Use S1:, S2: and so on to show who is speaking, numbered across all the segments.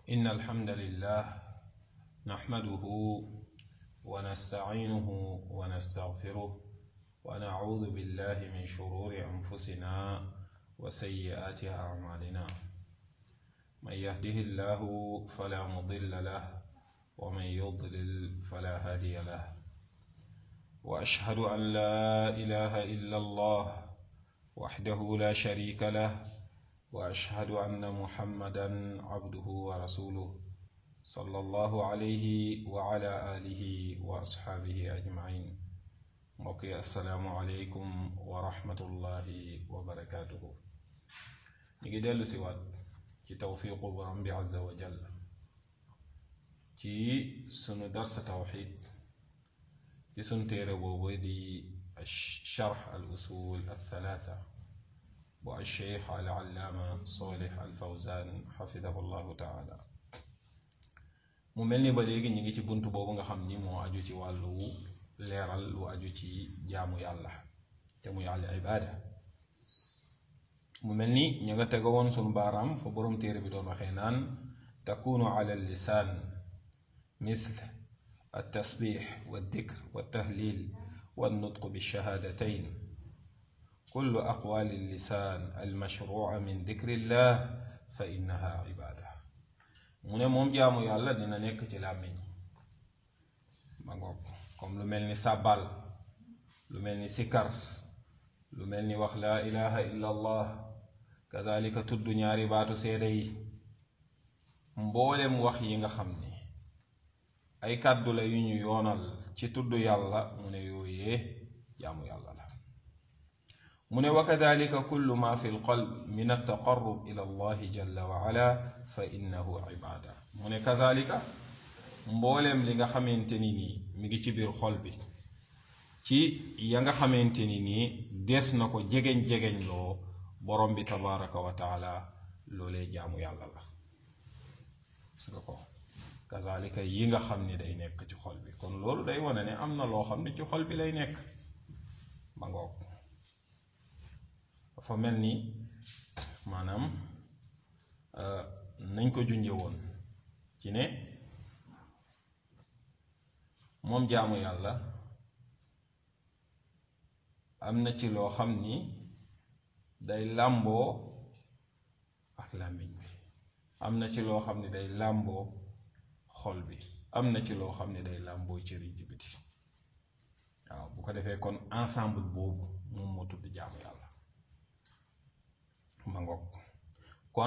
S1: إن الحمد لله نحمده ونستعينه ونستغفره ونعوذ بالله من شرور أنفسنا وسيئات أعمالنا من يهده الله فلا مضل له ومن يضلل فلا هادي له وأشهد أن لا إله إلا الله وحده لا شريك له واشهد ان محمدا عبده ورسوله صلى الله عليه وعلى اله واصحابه اجمعين mbokki asalaamualeykum wa rahmatullahi wa barakaatuhu ñu ngi dellu si waat ci tawfiqu borom bi azza wa jall ci sunu darsa tawxid ci sunu téere boobu di charx al usul al thalatha bu alcheikh al allaama solih al fawzan xafidahu llahu taala mu mel ni ba léegi ñu ngi ci bunt boobu nga xam ni moo aju ci wàllu leeral lu aju ci jaamu yàlla te muy al ibaada mu mel ni ñu nga tega woon sunu baaraam fa boroom téere bi doon waxee naan takunu ala lisaan mithl التسبيح والذكر والتهليل والنطق بالشهادتين كل أقوال اللسان المشروع من ذكر الله فإنها عبادة mu ne moom jaamu yàlla dina nekk ci làmmiñ ma ngoog comme lu mel ni sàbbal lu mel ni sikar lu mel ni wax laa ilaha illa allah kazalika tudd ñaari baatu seede yi mboolem wax yi nga xam ni ay kàddu la yu ñu yoonal ci tudd yàlla mu ne yooyee jaamu yàlla la mu ne wa kadalika kullu ma fi lqalb min altaqarrub ila allahi jalla wa ala fa innahu ibada mu ne kazalika mbooleem li nga xamante ni nii mi ngi ci biir xol bi ci ya nga xamante ni nii des na ko jegeñ-jegeñ loo borom bi tabaraka wa taala loolee jaamu yàlla la su nga ko kazalika yi nga xam ni day nekk ci xol bi kon loolu day wane ne am na loo xam ne ci xol bi lay nekk ma ngoog dafa mel ni maanaam nañ ko junje woon ci ne moom jaamu yàlla am na ci loo xam ni day làmboo ak làmmiñ bi am na ci loo xam ni day làmboo xol bi am na ci loo xam ne day làmboo cëri ji biti waaw bu ko defee kon ensemble boobu moom moo tudd jaamu yàlla ma ngoog kon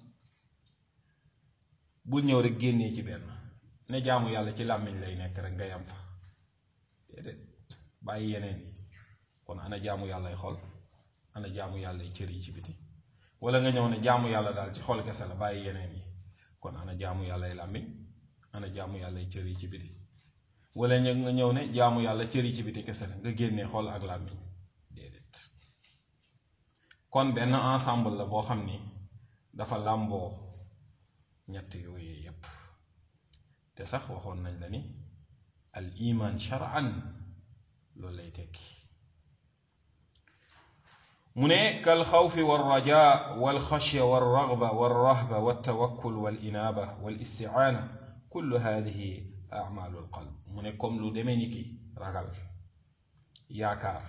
S1: bul ñëw rek génnee ci benn ne jaamu yàlla ci làmmiñ lay nekk rek nga yam fa déedéet bàyyi yeneen yi kon ana jaamu yàllay xol ana jaamu yàllay cër yi ci biti wala nga ñëw ne jaamu yàlla daal ci xol kese la bàyyi yeneen yi kon ana jaamu yàllay làmmiñ ana jaamu yàllay cër yi ci biti wala nga ñëw ne jaamu yàlla cër yi ci biti kese la nga génnee xol ak làmmiñ déedéet kon benn ensemble la boo xam ni dafa làmboo ñett yooyu yépp te sax waxoon nañ la ni al iman shar'an loolu lay tekki mu ne kal xawfi wal raja wal xashya wal raghba wal rahba wal tawakkul wal inaaba wal isti'aana kullu hadihi a'malul qalb mu ne comme lu demee ni ki ragal yaakaar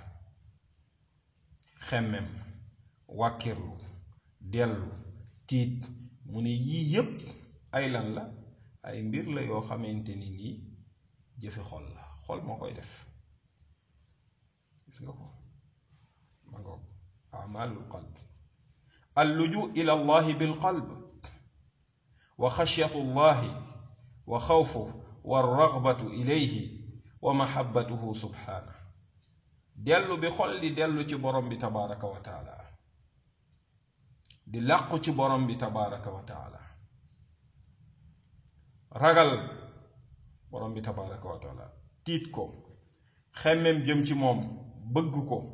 S1: xemmem wàkkirlu dellu tiit mu ne yii yépp ay lan la ay mbir la yoo xamante ni nii jëfi xol la xol moo koy def gis nga ko ma ngoog amalul qalb alluju ila allahi bilqalb wa xashyatu allahi wa xawfu wa ragbatu ilayhi wa mahabbatuhu subhana dellu bi xol di dellu ci borom bi tabaraka wa taala di làqu ci borom bi tabaraka wa taala ragal borom bi tabaraka wa taala tiit ko xemmem jëm ci moom bëgg ko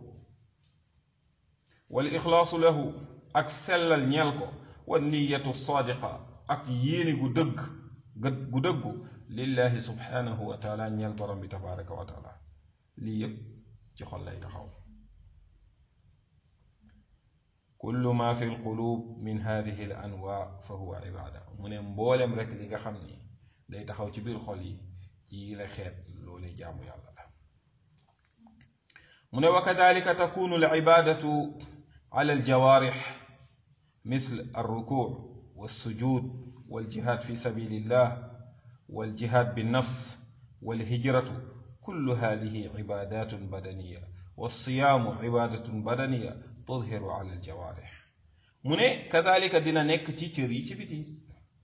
S1: wal ixlaasu lahu ak sellal ñeel ko wa niyatu saadiqa ak yéene gu dëgg gu dëggu lillahi subhanahu wa taala ñeel borom bi tabaraka wa taala lii yépp ci xol lay taxaw kullu ma fi lqulub min hadihi al anwa fa huwa ibada mu ne mboolem rek li nga xam ni day taxaw ci biir xol yi ci la xeet loolee jaamu yàlla la mu ne wa kadalika takunu al ibadatu ala al jawarix مثل الركوع والسجود والجهاد في سبيل الله والجهاد بالنفس والهجرة كل هذه عبادات بدنية والصيام عبادة بدنية تظهر على الجوارح من كذلك دينا نيك تي تري تي بيتي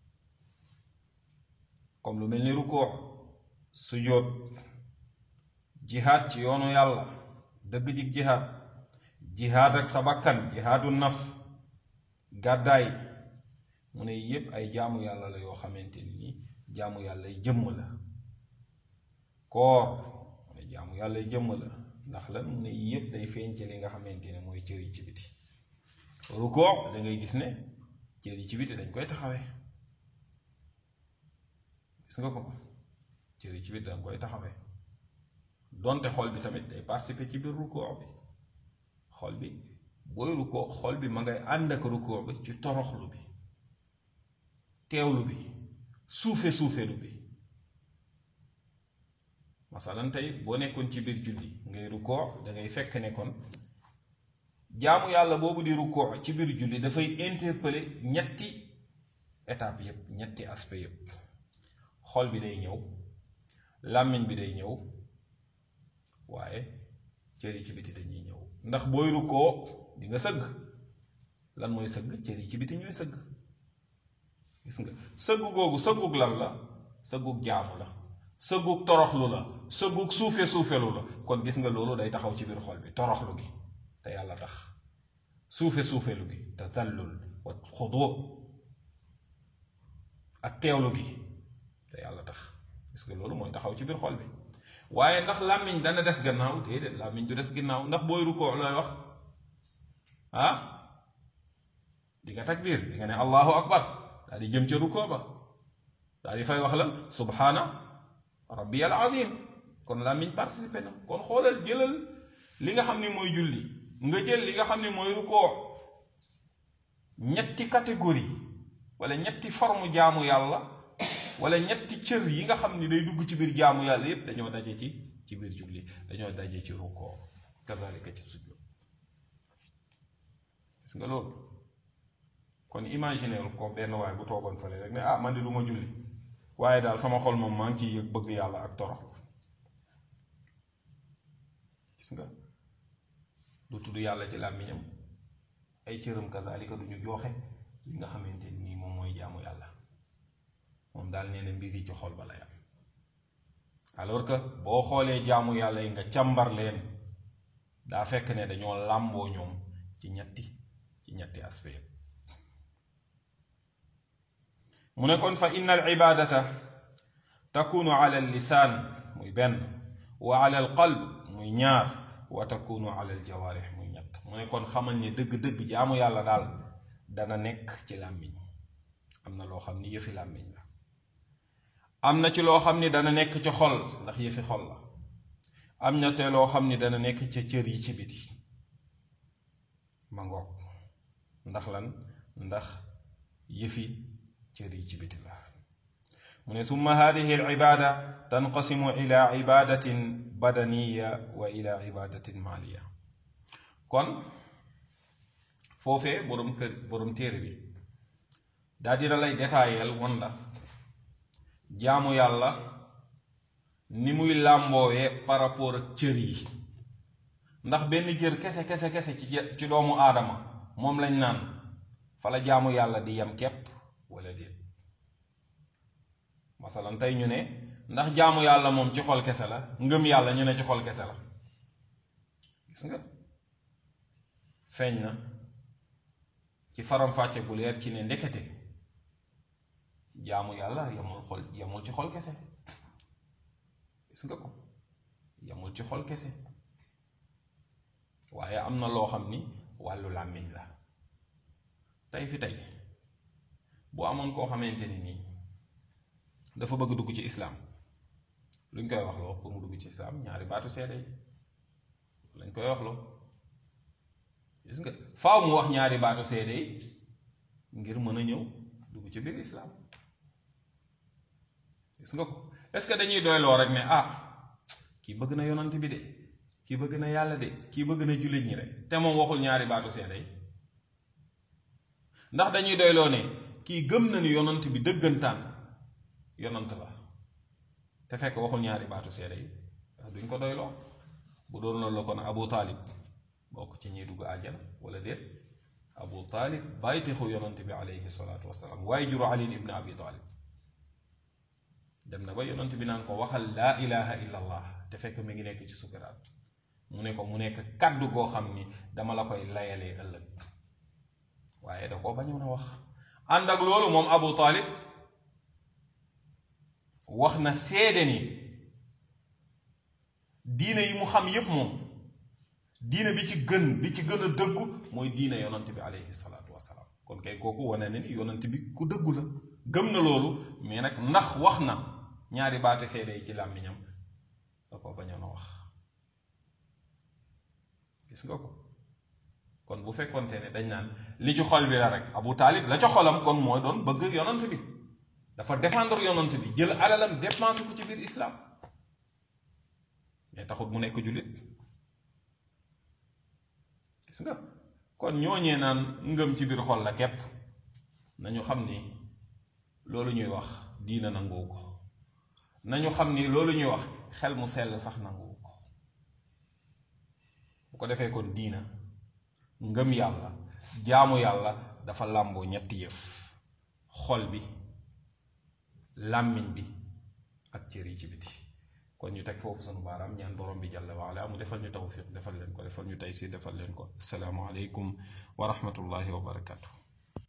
S1: comme lu mel ni rukoo sujjóot jihaad ci yoonu yàlla dëgg jig jihaad jihaad ak sa bakkan jihaadu nafs gàddaay mu ne yépp ay jaamu yàlla la yoo xamante ni jaamu yàlla jëmm la koor mu ne jaamu yàlla jëmm la ndax lan mu ne yépp day feeñ ci li nga xamante ne mooy cër yi ci biti rukoo da ngay gis ne cër yi ci biti dañ koy taxawee gis nga ko cër yi ci biti dañ koy taxawee donte xol bi tamit day participer ci biir rukoo bi xol bi booy rukoo xol bi ma ngay ànd ak rukoo bi ci toroxlu bi teewlu bi suufe suufelu bi masalan tey boo nekkoon ci biir julli ngay rukoo da ngay fekk ne kon jaamu yàlla boobu di rukoo ci biir julli dafay interpeller ñetti étape yépp ñetti aspect yépp xol bi day ñëw làmmiñ bi day ñëw waaye cër yi ci biti dañuy ñëw ndax booy rukkoo di nga sëgg lan mooy sëgg cër yi ci biti ñooy sëgg gis nga sëgg googu sëggug lan la sëggug jaamu la sëggug toroxlu la sëggug suufe suufelu la kon gis nga loolu day taxaw ci biir xol bi toroxlu gi te yàlla tax suufe suufelu gi te tallul wa xudu ak teewlu gi te yàlla tax gis nga loolu mooy taxaw ci biir xol bi waaye ndax làmmiñ dana des gannaaw déedéet làmmiñ du des ginnaaw ndax booy rukkoo looy wax ah di nga takbir di nga ne allahu akbar daal di jëm ca rukkoo ba daal di fay wax la subhana rabbi al azim kon làmmiñ participé na kon xoolal jëlal li nga xam ne mooy julli nga jël li nga xam ne mooy rukkoo ñetti catégorie wala ñetti forme jaamu yàlla wala ñetti cër yi nga xam ni day dugg ci biir jaamu yàlla yépp dañoo daje ci ci biir julli dañoo daje ci rukkoo kazalika ci sujud gis nga loolu kon imagineel ko benn waay bu toogoon fële rek ne ah man de du ma julli waaye daal sama xol moom maa ngi ciy yëg bëgg yàlla ak torox gis nga du tudd yàlla ci làmmiñam ay cëram kazalika du ñu jooxe li nga xamante nii moom mooy jaamu yàlla moom daal nee na mbir yi ci xol ba lay am alors que boo xoolee jaamu yàlla yi nga càmbar leen daa fekk ne dañoo làmboo ñoom ci ñetti ci ñetti aspect mu ne kon fa inna al ibadata takunu ala al lisaan muy benn wa ala al qalb muy ñaar wa takunu ala al jawaarix muy ñett mu ne kon xamal ne dëgg-dëgg jaamu yàlla daal dana nekk ci làmmiñ am na loo xam ni yëfi làmmiñ la am na ci loo xam ni dana nekk ci xol ndax yëfi xol la am na te loo xam ni dana nekk ca cër yi ci biti ma ngoog ndax lan ndax yëfi cër yi ci biti la mu ne tumma hadihi al ibada tanqasimu ila ibadatin badaniya wa ila ibadatin maliya kon foofee borom kër borom téere bi daa dina lay détaayel won la jaamu yàlla ni muy làmboowee par rapport ak cër yi ndax benn cër kese kese kese ci ci doomu aadama moom lañ naan fa la jaamu yàlla di yem képp wala déet masalan tey ñu ne ndax jaamu yàlla moom ci xol kese la ngëm yàlla ñu ne ci xol kese la gis nga feeñ na ci faram-fàcce gu leer ci ne ndekete jaamu yàlla yamul xol yamul ci xol kese gis nga ko yamul ci xol kese waaye am na loo xam ni wàllu làmmiñ la tey fi tey bu amoon koo xamante ni nii dafa bëgg dugg ci islaam luñ koy wax loo pour mu dugg ci islaam ñaari baatu seede yi lañ koy wax loo gis nga faaw mu wax ñaari baatu seede yi ngir mën a ñëw dugg ci biir islaam gis nga ko est-ce que dañuy doyloo rek ne ah kii bëgg na yonant bi de kii bëgg na yàlla de kii bëgg na jullit ñi rek te moom waxul ñaari baatu seede yi ndax dañuy doyloo ne kii gëm na ni yonant bi dëggantaan yonant la te fekk waxul ñaari baatu seede yi duñ ko doyloo bu doon loolu la kon abu taalib bokk ci ñuy dugg àjjana wala déet abu taalib bàyyitixu yonant bi alayhi salaatu wasalaam waaye juru ali ibn abi taalib dem na ba yonant bi naan ko waxal laa ilaha illa allah te fekk mi ngi nekk ci sukaraat mu ne ko mu nekk kaddu goo xam ni dama la koy layalee ëllëg waaye da koo bañoon a wax ànd ak loolu moom abu taalib wax na seede ni diine yi mu xam yépp moom diine bi ci gën bi ci gën a dëggu mooy diine yonant bi alayhi salaatu wasalaam kon kay kooku wane na ni yonant bi ku dëggu la gëm na loolu mais nag ndax wax na ñaari baati seede yi ci làmmiñam da ko bañoon a wax gis nga ko kon bu fekkonte ne dañ naan li ci xol bi la rek abu taalib la ca xolam kon mooy doon bëgg yonant bi dafa défendre yonant bi jël alalam dépensé ko ci biir islam mais taxut mu nekk jullit gis nga kon ñooñee naan ngëm ci biir xol la képp nañu xam ni loolu ñuy wax diina nanguwu ko nañu xam ni loolu ñuy wax xel mu sell sax nanguwu ko bu ko defee kon diina ngëm yàlla jaamu yàlla dafa làmboo ñetti yëf xol bi làmmiñ bi ak cër yi ci biti kon ñu teg foofu sunu baaraam ñaan borom bi jàlla waala mu defal ñu tawfiq defal leen ko defal ñu taysiir defal leen ko asalaamu aleykum wa rahmatullahi wa barakatu